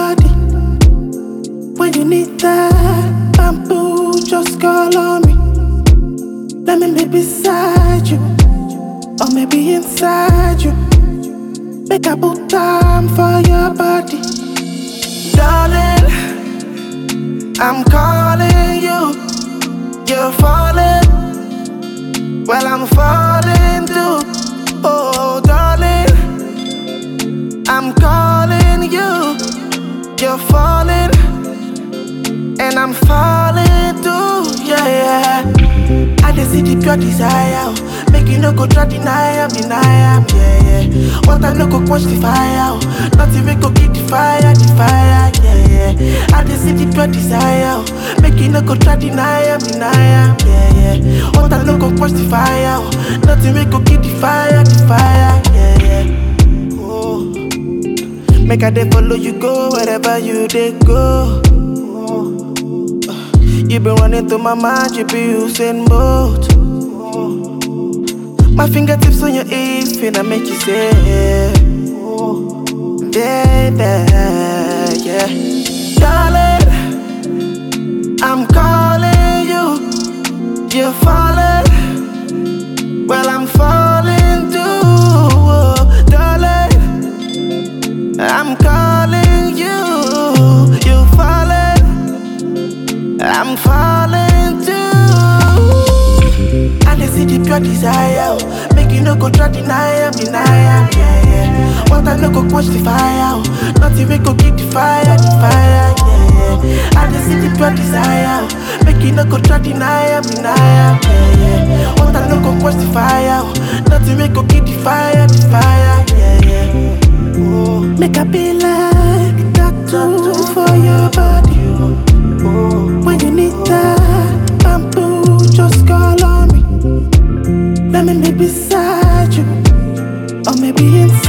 body. When you need that bamboo, just call on me. Let me be beside you, or maybe inside you. Make a put time for your body, darling. I'm calling you, you're falling. Well, I'm falling too. Oh, darling, I'm calling you, you're falling, and I'm falling too. Yeah, yeah. I just see the pure desire. oh. Make you no go try deny am, deny am, yeah, yeah. What I no go quench the fire. oh. Nothing we go keep the fire, the fire, yeah, yeah. I just see the pure desire. oh. Make you no go try deny am, deny am, yeah, yeah. What I no go quench the fire. oh. Nothing we go keep the fire, the fire, yeah, yeah. Oh. Make I dey follow you go wherever you dey go. Oh. You been running through my mind, you be using both. My fingertips on your hips, finna make you say, baby, yeah. Darling, I'm calling you, you're falling. Well, I'm falling too, oh, darling. I'm calling you, you're falling. I'm falling too. I just see the pure desire. oh. Make you no go try deny am, deny am, yeah, yeah. What I no go quench the fire. oh. Nothing we go keep the fire, the fire, yeah, yeah. I just see the pure desire. oh. Make you no go try deny am, deny am, yeah, yeah. What I no go quench the fire. oh. Nothing we go keep the fire, the fire, yeah, yeah. Oh. Make I be like tattoo for your body. When you need that bamboo, just call on me. Let me be beside you, or maybe inside.